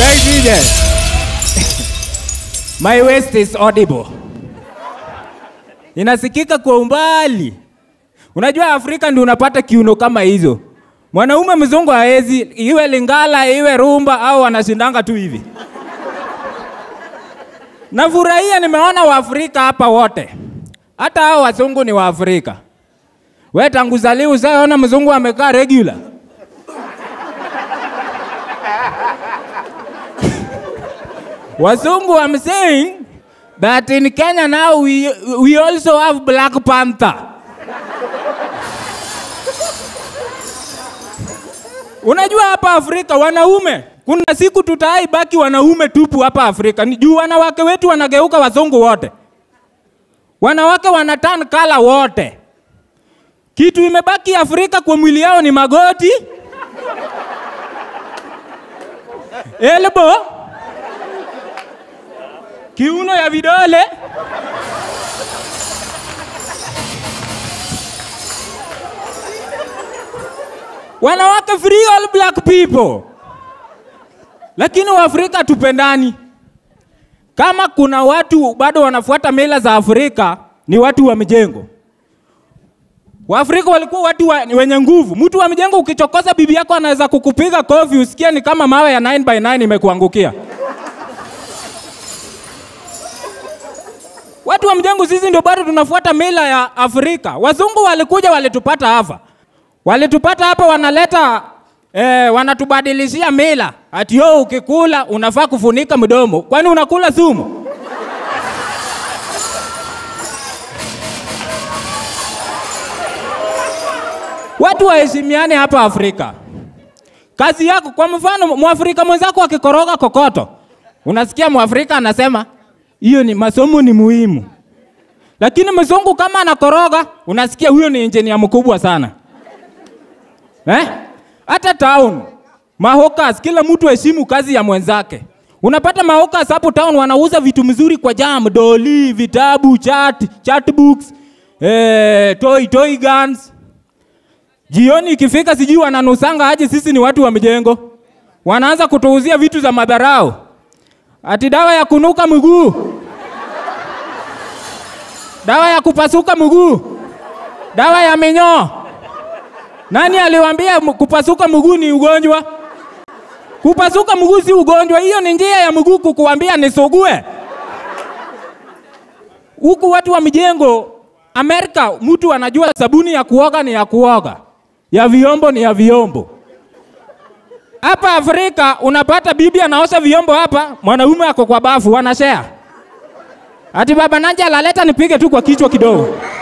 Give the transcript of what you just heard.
Nigeria. My waist is audible. Inasikika kwa umbali. Unajua Afrika ndio unapata kiuno kama hizo. Mwanaume mzungu haezi, iwe Lingala, iwe Rumba au wanashindanga tu hivi. Nafurahia nimeona Waafrika hapa wote, hata hao wazungu ni Waafrika. We tangu zaliwa ushaona mzungu amekaa regular? Wazungu, I'm saying that in Kenya now we, we also have Black Panther. Unajua hapa Afrika wanaume, kuna siku tutai baki wanaume tupu hapa Afrika. Ni juu wanawake wetu wanageuka wazungu wote, wanawake wana turn color wote. Kitu imebaki Afrika kwa mwili yao ni magoti, elbow, kiuno ya vidole wanawake free all black people, lakini Waafrika tupendani. Kama kuna watu bado wanafuata mila za Afrika ni watu wa mijengo. Waafrika walikuwa watu wa, wenye nguvu. Mtu wa mijengo ukichokoza bibi yako anaweza kukupiga kofi usikie ni kama mawe ya 9 by 9 imekuangukia. Watu wa mjengo sisi ndio bado tunafuata mila ya Afrika. Wazungu walikuja walitupata hapa, walitupata hapa, wanaleta eh, wanatubadilishia mila ati yo, ukikula unafaa kufunika mdomo. Kwani unakula sumu? Watu waheshimiane hapa Afrika. Kazi yako, kwa mfano, mwafrika mwenzako akikoroga kokoto, unasikia mwafrika anasema hiyo ni masomo ni muhimu, lakini mzungu kama anakoroga, unasikia huyo ni injinia mkubwa sana eh? Hata town mahokas, kila mtu heshimu kazi ya mwenzake. Unapata mahokas hapo town wanauza vitu mzuri kwa jam, doli, vitabu, chat, chat books, eh, toy, toy guns. Jioni ikifika, sijui wananusanga aje, sisi ni watu wa mjengo, wanaanza kutuuzia vitu za madharau, ati dawa ya kunuka mguu, dawa ya kupasuka mguu, dawa ya minyoo. Nani aliwaambia m- kupasuka mguu ni ugonjwa? Kupasuka mguu si ugonjwa, hiyo ni njia ya mguu kukuambia nisugue. Huku watu wa mijengo Amerika, mtu anajua sabuni ya kuoga ni ya kuoga, ya vyombo ni ya vyombo. Hapa Afrika unapata bibi anaosha vyombo hapa, mwanaume ako kwa bafu, wanashare. Ati baba Nanja alaleta nipige tu kwa kichwa kidogo.